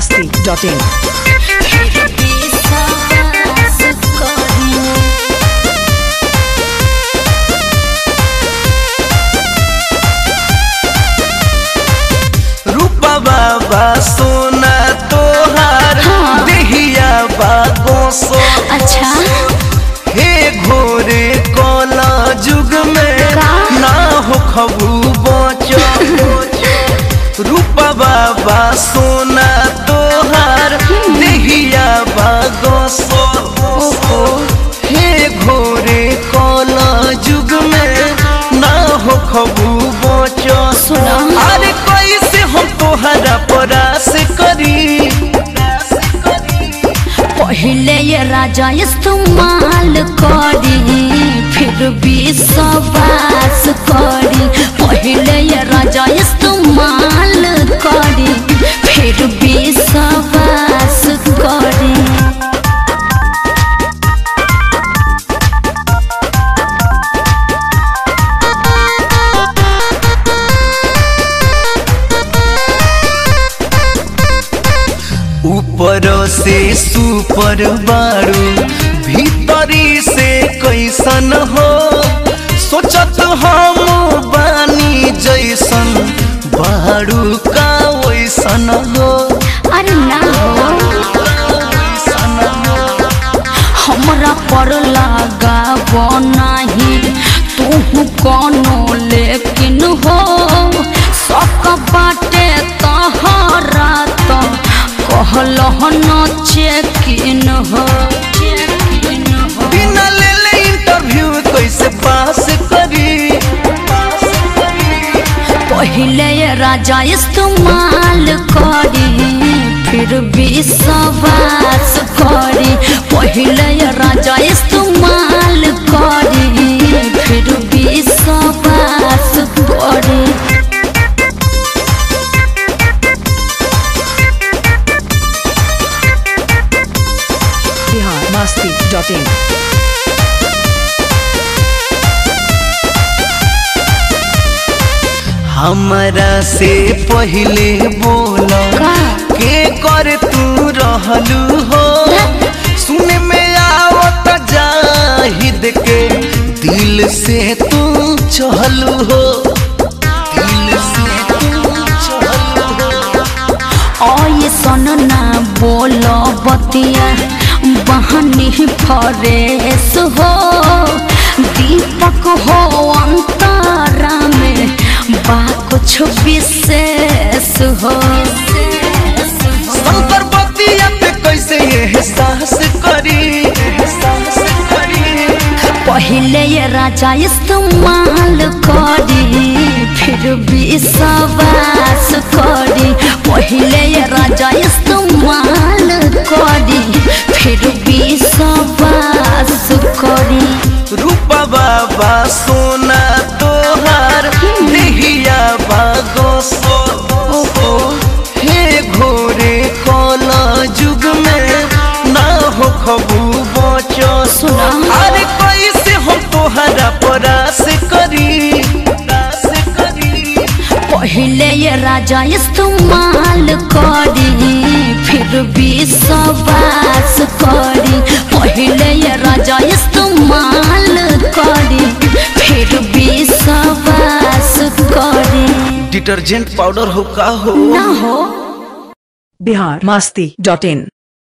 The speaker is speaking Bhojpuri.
masti.in. रूपा बाबा सोना तोहार देहिया बागों सो अच्छा हे घोरे कोला जुग में का? ना हो खबू बचो रूपा बाबा सोना तोहार देहिया बागों सो हे घोरे कोला जुग में ना हो खबू बचो सुना। अरे कैसे हम तोहरा परास करी पहले ये राजा इस्तेमाल करी फिर भी सवास करी पहले ये राजा इस्तेमाल करी फिर भी सवास करी ऊपर से सुपर बारू भीतरी से कैसन हो सोचत हम बानी जैसन बारू का वैसन हो अरे ना वैसन हो। हमरा पर लगा नाही तू कोनो लेकिन हो सक बाटे तहरा तो कहल न चेकिन हो चेकिन हो बिना ले ले इंटरव्यू कैसे पास करी पास करी पहले ये राजा इस्तेमाल करी फिर भी सवास करी पहले ये राजा इस्तेमाल करी फिर भी सवास करी Bihar masti.in. हमरा से पहले बोला का? के कर तू रहलू हो सुने में आवत जाहिद के दिल से तू चहलू हो दिल से तू चहलू हो ऐसन ना बोल बतिया बहनी फरेस हो दीपक हो अंतरा में बा कुछ विशेष हो शंकर बतिया पे कैसे एहसास करी एहसास करी पहले ये राजा इस्तेमाल करी फिर भी सवास करी पहले ये राजा इस्तेमाल करी फिर भी सवास करी रूपा बाबा सोना तोहार देहिया बागो सो हे घोरे कोला जुग में ना हो खबू बचो सुना। अरे कैसे हम तोहरा परास करी परास करी पहले ये राजा इस्तेमाल करी फिर भी सवास करी पहले ये राजा इस्तेमाल करी फिर भी सवास करी डिटर्जेंट पाउडर हो का हो ना हो Bihar masti.in.